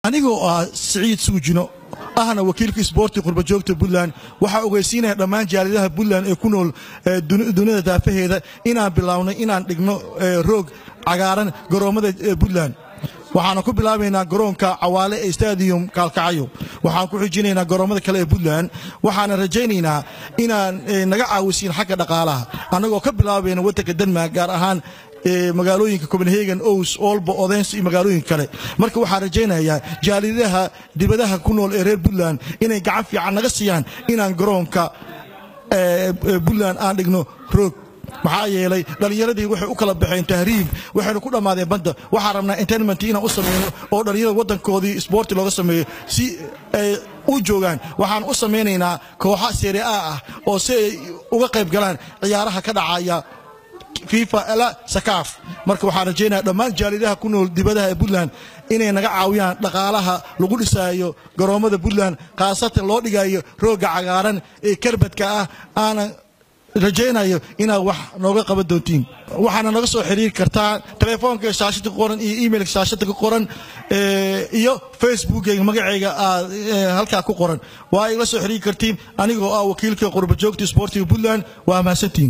anigoo ah siciid suujino ahna wakiilka isboorti qurbajoogta puntland waxaa ogeysiinaya dhammaan jaaliyadaha puntland ee ku nool dunida daafaheeda inaan bilownay inaan dhigno roog cagaaran garoommada puntland waxaana ku bilaabaynaa garoonka cawaale ee stadium kaalkacyo waxaan ku xijinaynaa garoommada kale ee puntland waxaana rajaynaynaa inaan naga caawisiin xagga dhaqaalaha annagoo ka bilaabayna waddanka denmark gaar ahaan magaalooyinka copenhagen ows olbo odens iyo magaalooyinka kale marka waxaan rajaynayaa jaaliyadaha dibadaha ku nool ee reer puntland inay gacan fiican naga siiyaan inaan garoonka puntland aan dhigno roog maxaa yeelay dhallinyaradii waxay u kala baxeen tahriib waxaynu ku dhammaadeen badda waxaan rabnaa entertainment inaan u samayno oo dhallinyarada waddankoodii isboorti looga sameeyo si ay u joogaan waxaan u samaynaynaa kooxa serie a ah oo si ay uga qayb galaan ciyaaraha ka dhacaya fifa la sakaaf marka waxaan rajaynaya dhammaan jaaliyadaha ku nool dibadaha ee puntland inay naga caawiyaan dhaqaalaha lagu dhisaayo garoommada puntland khaasatan loo dhigayo roogga cagaaran ee karbadka ah aanan rajaynayo inaad wax nooga qaban doontiin waxaana naga soo xiriiri kartaa telefoonka shaashada ku qoran iyo emailka shaashada ku qoran iyo facebookeyga magacayga aad halkaa ku qoran waa igala soo xiriiri kartiin anigoo ah wakiilka qurbajoogta isboortiga puntland waa mahadsantiin